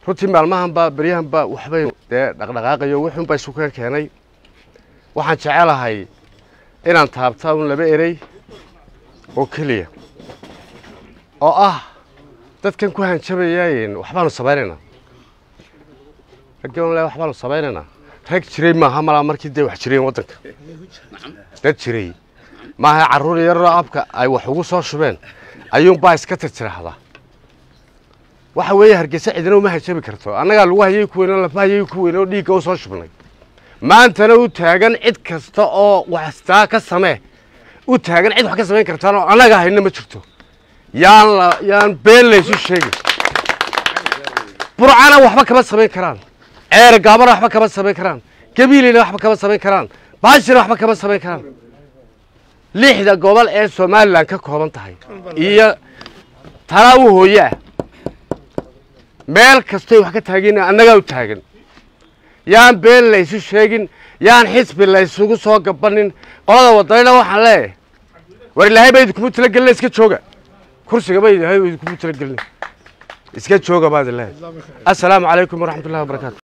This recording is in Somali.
runtii maalmahanba beryahanba waxbay dee dhaqdhaqaaqayo wuxuunba isu ka keenay waxaan jecelahay inaan taabta un laba erey oo keliya oo ah dadkan ku hanjabayaayen waxbaanu samaynaynaa raggan le waxbaanu samaynaynaa rag jiray maaha malaa markii dee wax jireen waddanka dad jiray maaha carruur yaroo abka ay wax ugu soo shubeen ayuunbaa iska tirtiraahdaa waxa weeye hargeysa cidina uma hanjabi karto annagaa lagu hayay ku weyn oo lafa hayay ku weyn oo dhiigga u soo shubnay maantana u taagan cid kasta oo waxstaa ka samee u taagan cid wax ka samayn kartaanoo annaga hayna ma jirto yaan la yaan been laysu sheegin burcana waxba kama samayn karaan ceer gaabana waxba kama samayn karaan gabiilina waxba kama samayn karaan baashina waxba kama samayn karaan lixda gobol ee somalilan ka kooban tahay iyo talaa u hooye ah meel kastoy wax ka taagin annagaa u taagan yaan been laysu sheegin yaan xisbi laysugu soo gabanin qolada wadanina waxaan leeyahay war ilaahay ba idinkuma talagelina iska jooga kursiga ba ilaahay idinkuma talagelina iska jooga baad ilaahay assalaamu calaykum waraxmat ullahi wabarakaatu